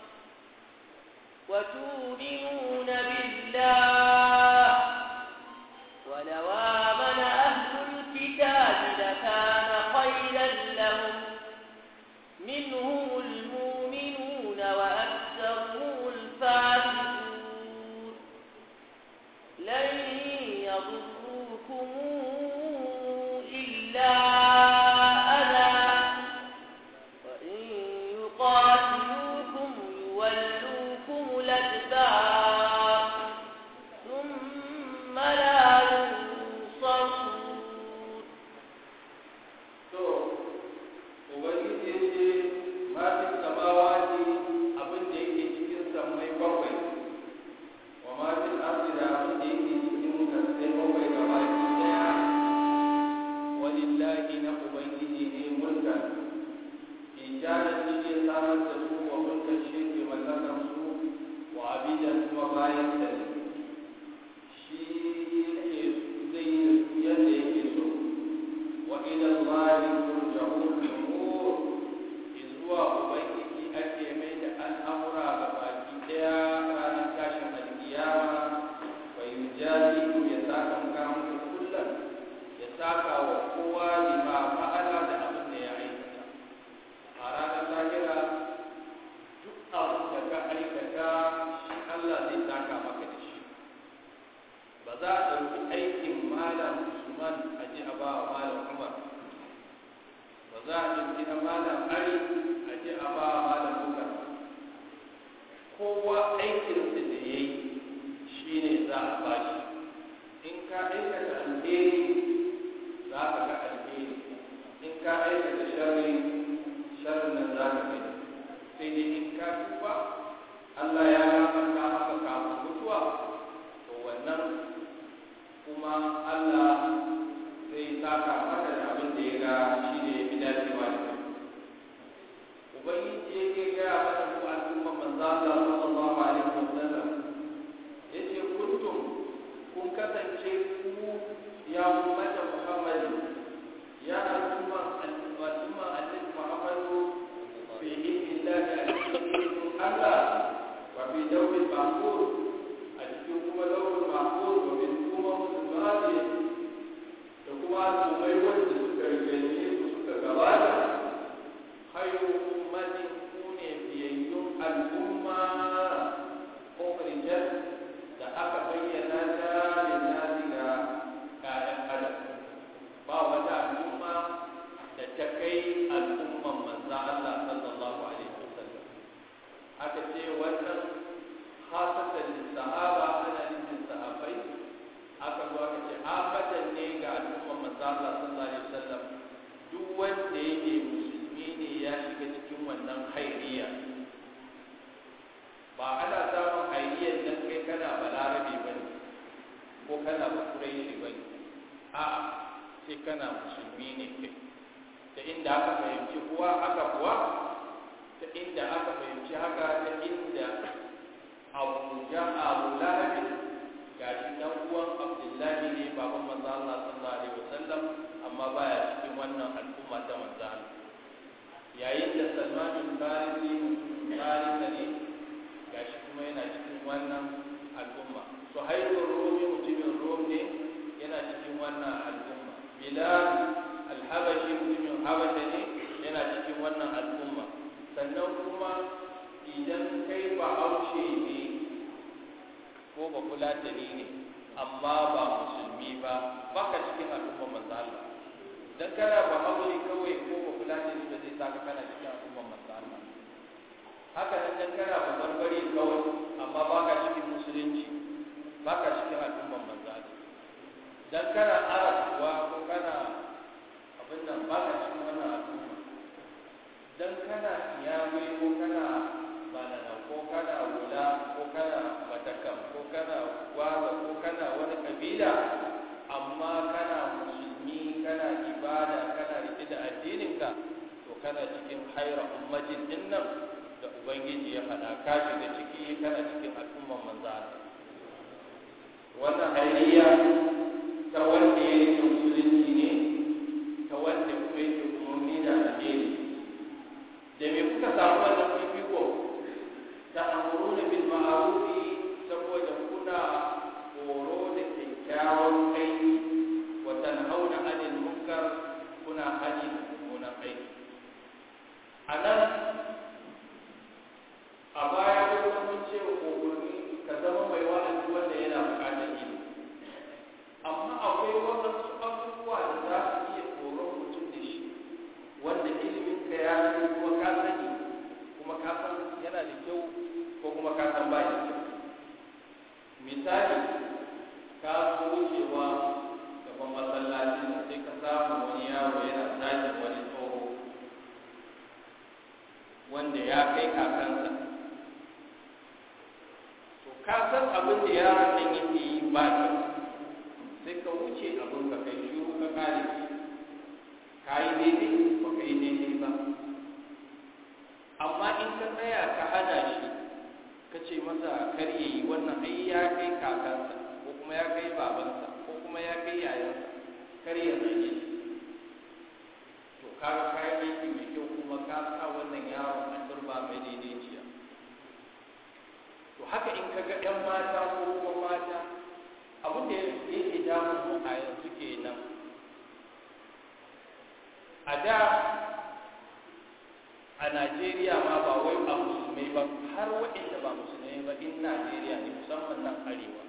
وتؤمنون بالله ولو آمن أهل الكتاب لكان خيرا لهم منهم المؤمنون وأكثرهم الفاسقون لن يضروكم إلا أذى وإن يقاتلوكم يولوكم الأدبار ثم لا ينصرون to ubangiji ya ce matin samawati abin da yake cikin sammai bakwai wa matin arzi da abin da yake cikin kasai bakwai ga baki daya walillahi na ubangiji ne mulka ijadan shi ke samar da su wa mulkan shi ke mallakar su wa abidan kuma bayan da ne shi yake zai yi da su yadda yake so وإلى الله ترجع الأمور إذوا أبيتي أكي من الأمر بباكي ديا رانا كاشم القيامة ويجازيكم يساكم كامل كلا يساكا وقوة لما فعل لأبن يعيشنا أرانا لاهرة duk abin da ka aikata shi Allah zai saka maka da shi ba za a ɗauki aikin malam Usman a ji a ba wa malam Umar ba za a ɗauki na malam Ali a ji a ba wa malam Bukar kowa aikinsa da ya yi shi ne za a ba shi in ka aikata alheri za ka ga alheri in ka aikata sharri sharrin nan za ka gani sai dai in ka tuba Allah ya gafarta maka kafin mutuwa to wannan kuma Allah zai saka maka da abin da ya ga shi ne ya fi dacewa da kai ubangiji yake gaya mana ku al'umma manzo Allah sallallahu alaihi wasallam yace kuntum kun kasance ku ya ummata Muhammad ya al'umma al'umma annabi Muhammad fi idnillahi alaihi Allah wa fi dawil mahfuz a cikin kuma dawil mahfuz wa min kuma musulmati da kuma al'ummai wanda suka rike su suka gabata khairu ummatin kune biyayyun al'umma ukhrijat da aka bayyana ta lillahi ga kayan adam ba wata al'umma da ta kai al'umman manzo Allah sallallahu alaihi wasallam aka ce wannan khasatan lissahaba ana nufin sahabbai aka zo aka ce afatan ne ga al'umman manzo Allah sallallahu alaihi wasallam duk wanda yake musulmi ne ya shiga cikin wannan hairiya ba ana samun hairiyar nan kai kana balarabe ba ne ko kana bakuraishi ba ne a sai kana musulmi ne kai ta inda aka fahimci kuwa aka kuwa ta inda aka fahimci haka ta inda abu ja abu lahabi gashi dan uwan abdullahi ne baban manzo Allah sallallahu alaihi wasallam amma baya cikin wannan al'umma ta manzo Allah yayin da Salman bin Farisi Farisi ne gashi kuma yana cikin wannan al'umma Suhaibur Rumi mutumin Rum ne yana cikin wannan al'umma Bilal al-Habashi mutumin Habasha ne yana cikin wannan al'umma sannan kuma idan kai ba haushe ne ko ba fulatani ne amma ba musulmi ba baka cikin al'umma manzo Allah dan kana ba haushe kawai ko ba fulatani ba zai saka kana cikin al'umma manzo Allah haka nan dan kana ba barbare kawai amma baka cikin musulunci baka cikin al'umma manzo Allah dan kana arab kuwa ko kana abin nan baka cikin wannan al'umma dan kana iyamai ko kana banana ko kana wula ko kana matakam ko kana gwaza ko kana wani kabila amma kana musulmi kana ibada kana rike da addininka to to kana cikin haira ummatin din nan da ubangiji ya faɗa ka shiga ciki kana cikin al'umman manzo wannan hayayya ta wanda ya yi musulunci ne ta wanda kuma yake umarni da alheri da me kuka samu wannan fifiko ta amuruna bil ma'rufi saboda kuna horo da kyakkyawan aiki wa tanhauna 'anil munkar kuna hani da mummunan aiki anan a baya kuma mun ce umarni ka zama mai wa'azi wanda yana buƙatar ilimi amma akwai waɗansu abubuwa da za su iya horon mutum da shi wanda ilimin ka ya sani kuma ka sani kuma ka san yana da kyau ko kuma ka san ba da kyau misali ka so wucewa gaban masallacin da sai ka samu wani yaro yana zagin wani tsoho wanda ya kai kakansa to ka san abin da yaron nan yake yi ba kyau sai ka wuce abin ka kai shiru ka kare shi ka yi daidai ba ka yi daidai ba amma in ka tsaya ka hana shi ka ce masa kar ya yi wannan ai ya kai kakansa ko kuma ya kai babansa ko kuma ya kai yayansa kar ya zage shi to kaga kayan aiki mai kyau kuma ka sa wannan yaron a turba mai daidaiciya to haka in ka ga 'yan mata ko kuma mata abin da yake damun mu a yanzu kenan a da a najeriya ma ba wai a musulmai ba har waɗanda ba musulmai ba in najeriya ne musamman nan arewa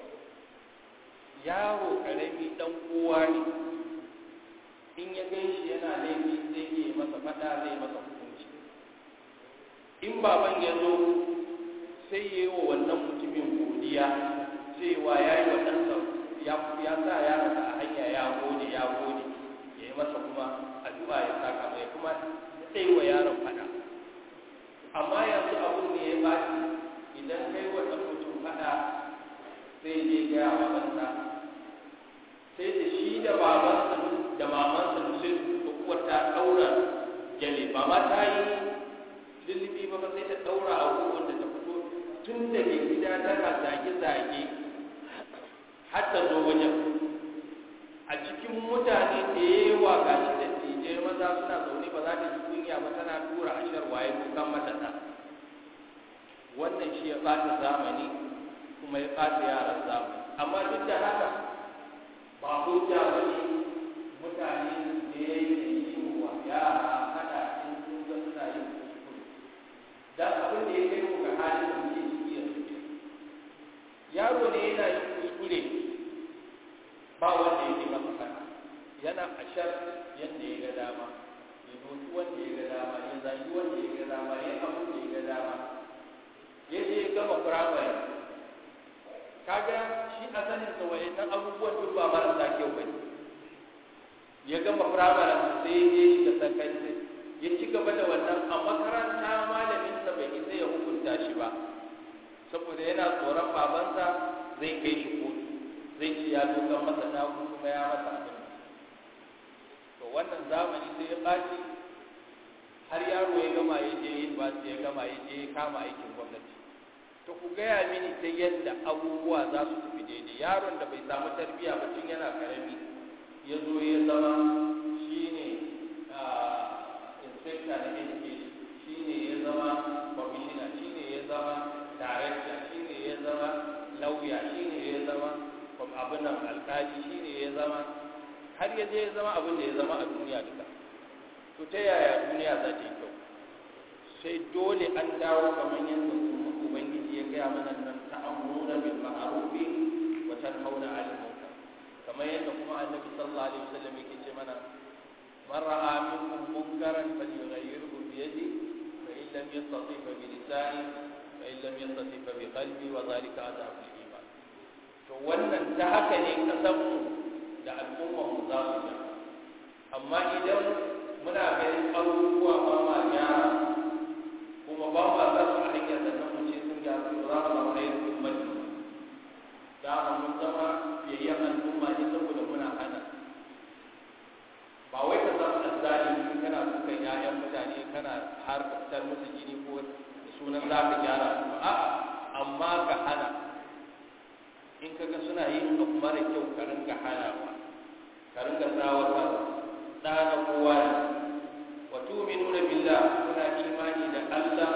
yaro ƙarami ɗan kowa ne in ya gan shi yana laifi zai iya masa faɗa zai masa hukunci in baban ya zo sai ya yi wa wannan mutumin godiya cewa ya yi wa ɗansa ya sa yaransa a hanya ya gode ya gode ya yi masa kuma addu'a ya saka mai kuma sai wa yaron fada amma yanzu abun ne ya baci idan kai wa ɗan mutum fada sai je gaya wa ɗansa sai da shi da babansa da mamansa sai su uwar ta ɗaura gyale ba ma ta yi lullubi ba sai ta ɗaura abubuwan da ta fito tun daga gida tana zage-zage har ta zo wajen a cikin mutane da yawa ga shi da tije maza suna zaune ba za ta ji kunya ba tana tura a sharwa ya kukan mata ta wannan shi ya ɓata zamani kuma ya ɓata yaran zamani amma duk da haka ba hujja ba ne mutane da ya yi yi wa yara hada in sun ga suna yin kuskure dan abin da ya kai mu ga halin da muke ciki yanzu yaro ne yana yin kuskure ba wanda yake masa fada yana ashar yadda ya ga dama ya doki wanda ya ga dama ya zagi wanda ya ga dama ya abu da ya ga dama ya je ya gama firamare kaga shi a sanin sa wayannan abubuwan duk ba marasa kyau bane ya gama firamare sai ya je shi da sakandare ya ci gaba da wannan a makaranta malamin sa bai isa ya hukunta shi ba saboda yana tsoron babansa zai kai shi kotu zai ce ya dokan masa naku kuma ya masa abin to wannan zamani sai ya ɓaci har yaro ya gama ya je university ya gama ya je ya kama aikin gwamnati to ku gaya mini ta yadda abubuwa za su tafi daidai yaron da bai samu tarbiyya ba tun yana karami ya zo ya zama shine inspector na education shine ya zama commissioner shine ya zama director shine ya zama lauya shine ya zama abin nan alkali shine ya zama har ya je ya zama abin da ya zama a duniya duka to ta yaya duniya za ta yi kyau sai dole an dawo kamar yadda ubangiji ya gaya mana nan ta'amuna bil ma'ruf wa tanhauna 'anil munkar kamar yadda kuma annabi sallallahu alaihi wasallam yake ce mana man ra'a minkum munkaran falyughayyirhu bi yadi fa in lam yastati fa bi lisani fa in lam yastati fa bi qalbi wa dhalika adhafu iman to wannan ta haka ne kasanmu da al'ummar mu za su yi amma idan muna ganin abubuwa ba ma gyara kuma ba ma za su a hanyar da nan mu ce sun gyaru za su zama yin ummati da mun zama biyayyen al'umma ne saboda muna hana ba wai ka zama azzalimi kana dukan ƴaƴan ka fitar musu jini ko da sunan za ka gyara su ba a'a amma ka hana in ka ga suna yin abu mara kyau ka ringa hanawa ka ringa tsawatar ɗana kowa ne wa tu'minuna billah kuna imani da Allah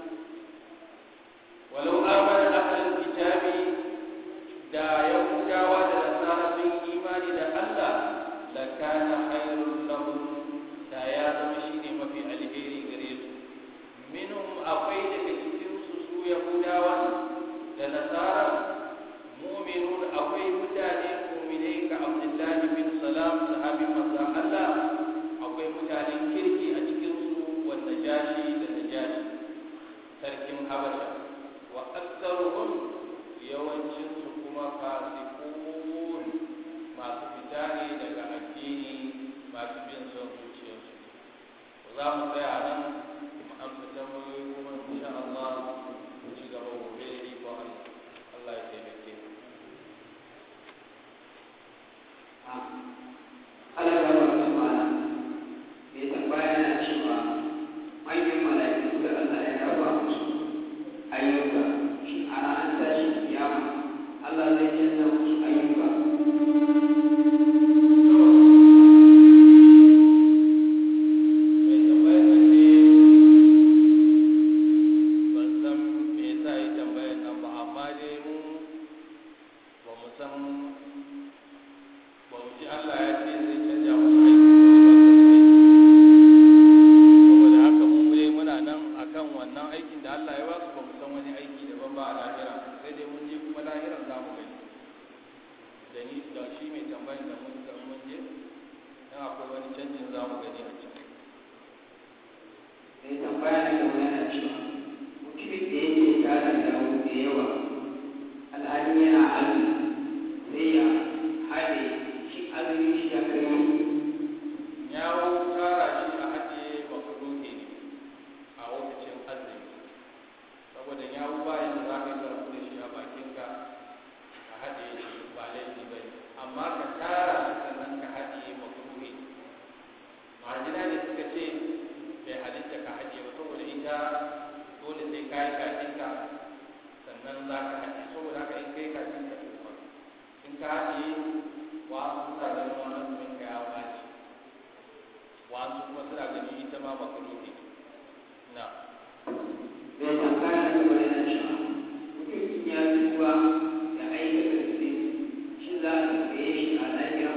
walau amana ahlul kitabi da yahudawa da nasara sun imani da Allah la kana khairul lahum da ya zama shine mafi alheri gare su minhum akwai daga cikin su su yahudawa da nasara mu'minun akwai mutane mu'minai ka Abdullahi bin Salam sahabin manzon Allah akwai mutanen kirki a cikin su wanda jashi da najashi sarkin Habasha wa aktsaruhum yawancin su kuma fasiqun masu fita ne daga addini masu bin son zuciyarsu za mu tsaya nan mu amsa tambayoyi kuma insha Allah mu ci gaba gobe da iko Allah Allah ya taimake mu Allah ya ba su mana mai tambaya na cewa manyan mala'iku da Allah ya raba musu ayyuka shi a ranar tashin kiyama Allah zai canza musu ayyuka mai tambayar nan ne ban san me yasa yi tambayar nan ba amma dai mu ba mu san ba mu ji Allah ya ce zai canja musu aiki saboda haka mu dai muna nan akan wannan aikin da Allah ya ba su ba mu san wani aiki daban ba a lahira sai dai mun je kuma lahiran za mu gani da ni da shi mai tambayar da mun ga mun je dan akwai wani canjin za mu gani a ciki mai tambaya na gaba yana cewa mutumin da yake tara dawo da yawa alhali yana azumi sai ya haɗe shi azumi shi ya kai yawo tara shi a haɗe makaruhi ne a lokacin azumi saboda yawo bayan da za ka yi zarafi da shi a bakinka ka haɗe shi ba laifi ba ne amma ka tara shi sannan ka haɗe makaruhi marjina ne suka ce bai halitta ka haɗe ba saboda ita dole sai ka yi kakinka sannan za ka haɗe saboda haka in kai kakinka kuma in ka haɗe wa sun sa ganin wani azumin ka ya ɓaci wasu kuma suna ganin ita ma makaruhi na mai tambaya na gaba yana cewa mutum ya tuba da aikata zunubi shi za a tambaye shi a lahira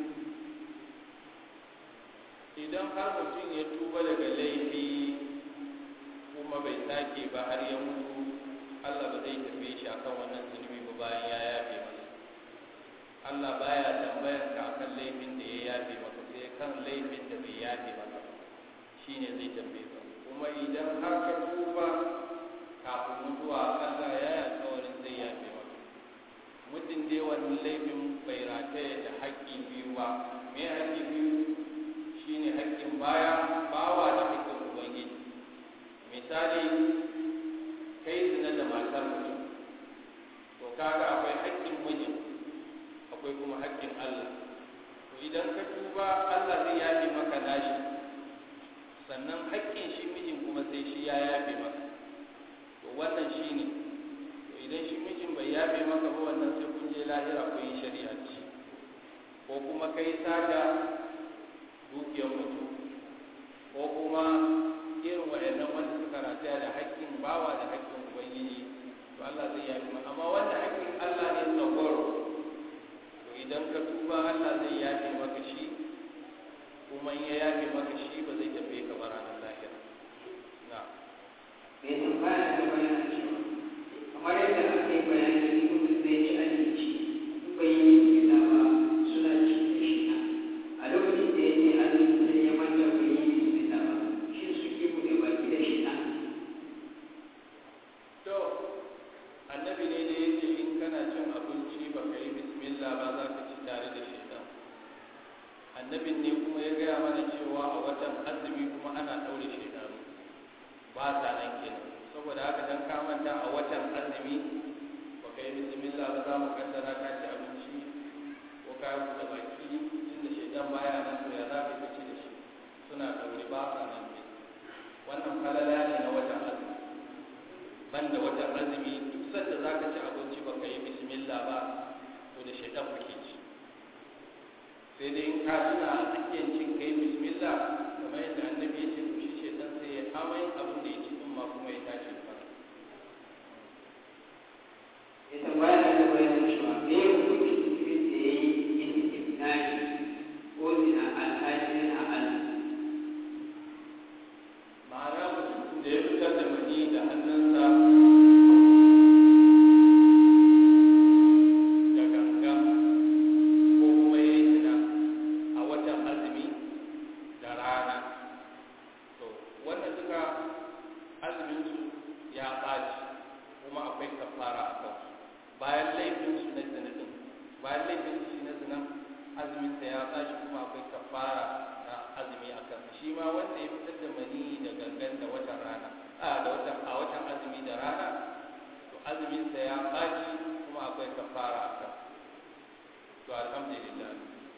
idan har mutum ya tuba daga laifi kuma bai sake ba har ya mutu Allah ba zai tambaye shi akan wannan zunubi ba bayan ya yafe masa Allah baya tambayar ka akan laifin da ya yafe maka sai kan laifin da bai yafe maka shine zai tambaye ka kuma idan har ka tuba kafin mutuwa Allah ya yi alƙawarin zai yafe maka muddin dai wannan laifin bai rataya da haƙƙi biyu ba me haƙƙi biyu shine haƙƙin baya bawa da haƙƙin ubangiji misali kai zina da matar mutum to kaga akwai haƙƙin mijin akwai kuma haƙƙin Allah to idan ka tuba Allah zai yafe maka nashi sannan haƙƙin shi mijin kuma sai shi ya yafe maka to wannan shine to idan shi mijin bai yafe maka ba wannan sai kun je lahira kun yi shari'a ce ko kuma kai sata dukiyar mutum ko kuma irin waɗannan wanda suka rataya da haƙƙin bawa da haƙƙin ubangiji to Allah zai yafi ma amma wanda haƙƙin Allah ne tsagoro to idan ka tuba Allah zai yafe maka shi kuma in ya yafe maka shi ba zai tafi ka ba ranar lahira na mai tambaya na gaba yana cewa kamar yadda aka yi bayani mutum zai ci abinci in bai yi bismillah ba suna ci da shi a lokacin da yake azumi sai ya manta bai yi bismillah ba shi suke buɗe baki da shi na to annabi ne da yake in kana cin abinci ba ka yi bismillah ba za ka ci tare da shaitan annabin ne kuma ya gaya mana cewa a watan azumi kuma ana ɗaure shaitanu ba sa nan kenan saboda haka dan ka manta a watan azumi ba ka yi bismillah ba za mu kaddara ka ci abinci ko ka yi buɗe baki inda shaitan baya nan to ya za ka ci da shi suna ɗaure ba sa nan ne wannan falala ne na watan azumi banda watan azumi duk sanda za ka ci abinci baka yi bismillah ba to da shaitan kake ci sai dai in ka tuna a tsakiyar cin kai bismillah kamar yadda annabi ya ce to shi shaitan sai ya amai abin da ya ci din ma kuma ya tashi ba ya tambaya da da bayan cewa me ya hukunci mutumin da ya yi yin ibnani ko zina alhaji yana azumi ma'ana mutum da ya fitar da mani da hannunsa da ganga ko kuma ya yi zina a watan azumi da rana to wannan duka azuminsu ya ɓaci kuma akwai kafara a kansu bayan laifinsu na zina din bayan laifinsu shi na zina azuminsa ya ɓaci kuma akwai kafara na azumi a kansa shi ma wanda ya fitar da mani da gangan da watan rana a da watan a watan azumi da rana to azuminsa ya ɓaci kuma akwai kafara a kansa to alhamdulillah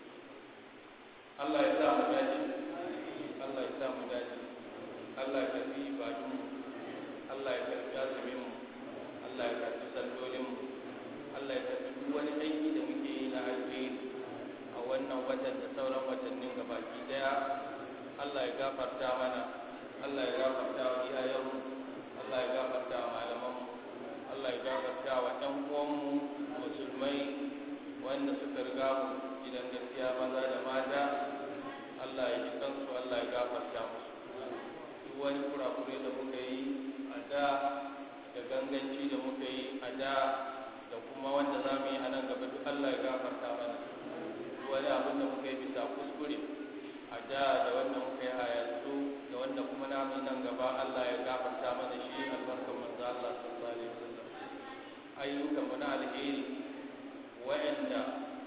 Allah ya sa mu dace Allah ya sa mu dace Allah ya karbi ibadun Allah ya karbi azumin mu Allah ya karbi sallolin mu Allah ya karbi duk wani aiki da muke yi na alheri a wannan watan da sauran watannin gabaki daya Allah ya gafarta mana Allah ya gafarta wa iyayenmu Allah ya gafarta wa malamanmu Allah ya gafarta wa ɗan uwanmu musulmai wanda suka riga mu gidan gaskiya maza da mata Allah ya ji kansu Allah ya gafarta musu duk wani kurakure da muka yi a da da ganganci da muka yi a da da kuma wanda za mu yi a nan gaba duk Allah ya gafarta mana duk wani abin da muka yi bisa kuskure a da da wanda muka yi a yanzu da wanda kuma na mu nan gaba Allah ya gafarta mana shi albarkar manzo Allah sallallahu alaihi wasallam ayyukan mu na alheri wa'anda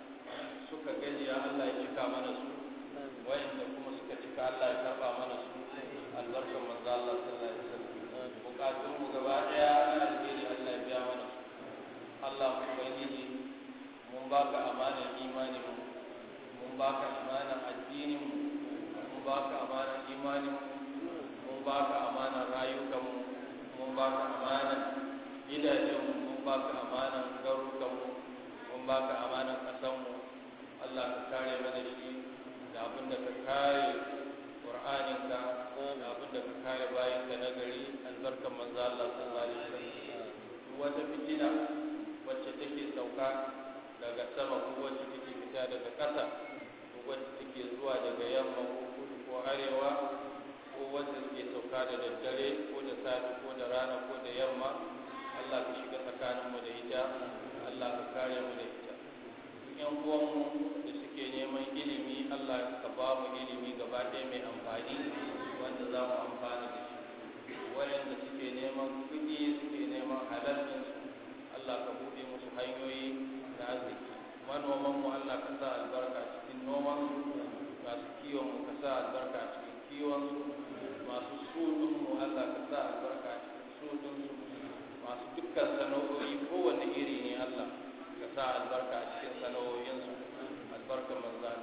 suka gajiya Allah ya cika mana su wa'anda kuma suka cika Allah ya karba mana su albarkar manzo Allah sallallahu alaihi wasallam bukatun mu gaba daya na alheri Allah ya biya mana su Allah mu ubangiji mun baka amanar imanin mu mun baka amanar addinin mu mun baka amanar imanin mu mun baka amanar rayukan mu mun baka amanar gidajen mu mun baka amanar garukan mu mun baka amanar kasan mu Allah ka kare mana shi da abin da ka kare Qur'aninka da abin da ka kare bayanka na gari albarkan manzo Allah sallallahu alaihi wasallam wata fitina wacce take sauka daga sama ko wacce take fita daga ƙasa ko wacce take zuwa daga yamma ko kudu ko arewa ko wacce take sauka da daddare ko da safe ko da rana ko da yamma Allah ka shiga tsakaninmu da ita Allah ka kare mu da ita yan uwanmu da suke neman ilimi Allah ka ba mu ilimi gaba ɗaya mai amfani wanda za mu amfana da shi wayanda suke neman kuɗi suke neman halalcinsu Allah ka buɗe musu hanyoyi na arziki manoman mu Allah ka sa albarka cikin noman su masu kiwon mu ka sa albarka cikin kiwon su masu sudun mu Allah ka sa albarka cikin sudun su masu dukkan sana'o'i kowanne iri ne Allah ka sa albarka cikin sana'o'in su albarkar manzan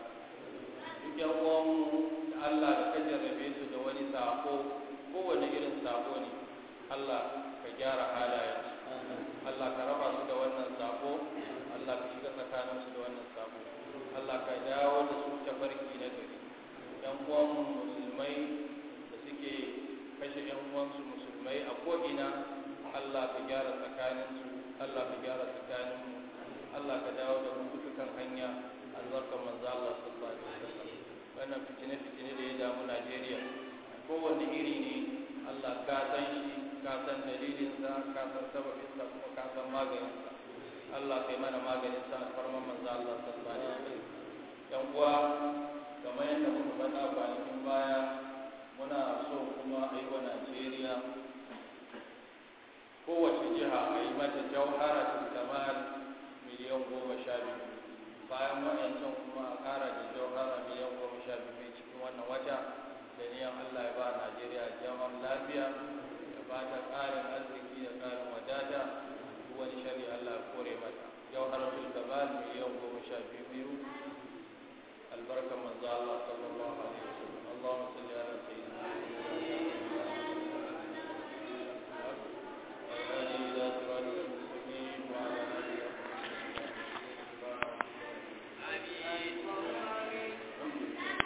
duk yan uwan mu Allah da ka jarrabe su da wani sako kowanne irin sako ne Allah ka gyara halayen Allah ka raba su da wannan sako Allah ka shiga tsakanin su da wannan sako Allah ka dawo da su ta barki na gari yan uwan musulmai da suke kashe yan uwansu musulmai a ko'ina Allah ka gyara tsakanin su Allah ka gyara tsakanin mu Allah ka dawo da mu dukkan hanya albarkar manzo Allah sallallahu alaihi wasallam wannan fitine fitine da ya damu Najeriya kowanne iri ne Allah ka san shi ka san dalilinsa ka san sababinsa kuma ka san maganinsa Allah kai mana maganinsa a farman manzo Allah sallallahu alaihi wasallam yan uwa kamar yadda muka faɗa kwanakin baya muna so kuma a yi wa Najeriya kowace jiha a yi mata jauhara ta kamar miliyan goma sha biyu bayan waɗancan kuma a ƙara da jauhara miliyan goma sha biyu cikin wannan wata da niyan Allah ya ba Najeriya zaman lafiya ba ta ƙarin arziki da ƙarin wadata duk wani shari Allah ya kore mata yau har sul gabal miliyan goma sha biyu biyu albarkar manzo Allah sallallahu alaihi wasallam